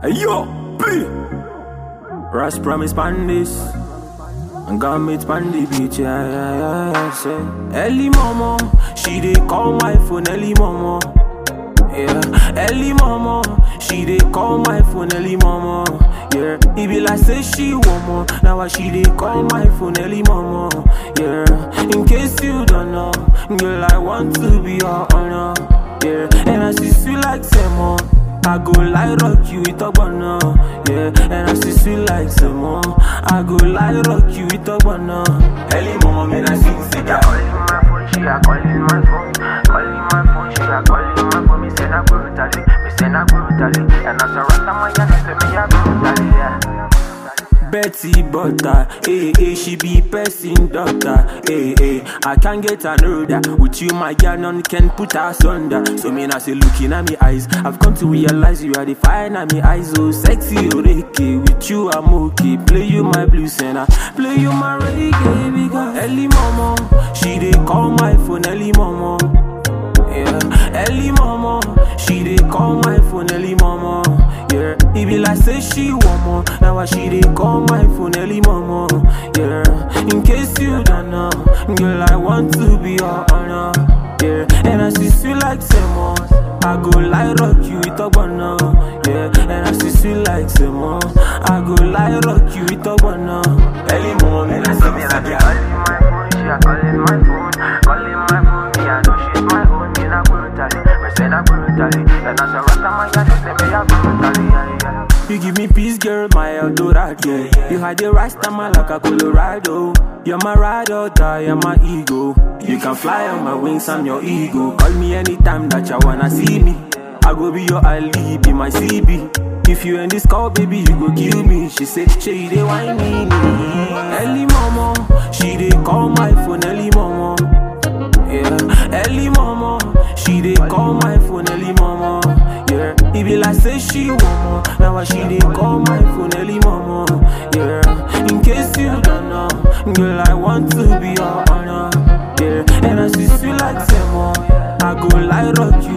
Hey yo, B. Rush promise pan this. And got me pan the beach, yeah, yeah, yeah, yeah. Say, Ellie mama, she dey call my phone, Ellie mama. Yeah, Ellie mama, she dey call my phone, Ellie mama. Yeah, it be like say she want more. Now why she dey call my phone, Ellie mama. Yeah, in case you don't know, girl I want to be your honor. Yeah, and I see sweet like Semo. I go like rock you with a banana. Yeah, and I see sweet like Semo. I go like rock you with a banana. Ellie mama, me I sing say Yeah, calling my phone, she a calling my phone. Calling my phone, she a calling my phone. Me say na brutally, me say na brutally. And as a rasta man, you know say me a brutally, yeah. Betty Butter, eh, eh, she be person doctor, eh, eh. I can't get another. With you, my girl, none can put us under. So me now say looking at me eyes, I've come to realize you are the fire at me eyes, so sexy, okay. With you, I'm okay. Play you my blues and I play you my reggae, because Ellie mama, she dey call my phone, Ellie mama. Yeah, Ellie mama, she dey call my phone, Ellie mama. Yeah, it be like say she want more. Now why she dey call my phone, Ellie mama. Yeah, in case you don't know, girl I want to be your honor. Yeah, and I see sweet like Semo. I go like rock you with a banana. Yeah, and I see sweet like Semo. I go like rock you with a banana. Ellie mama, me I see me like Calling my phone, she a calling my phone. Calling my phone, me I know she's my own. Me na brutally, me say na brutally. And as a rasta man, you know say me a brutally, yeah, yeah. You give me peace, girl, my Eldorado. You had the right stammer like a Colorado. You're my ride or die, you're my ego. You can fly on my wings, I'm your ego. Call me anytime that you wanna see me. I go be your Ali, be my CB. If you in this call, baby, you go kill me. She say, she dey whine me. Ellie mama, she dey call my phone, Ellie mama. Yeah, Ellie mama, she dey call my phone, Ellie mama. Yeah, it be like say she want more. Now why she dey call my phone, Ellie mama. Yeah, in case you don't know, girl I want to be your honor. Yeah, and I see sweet like Semo. I go like rock you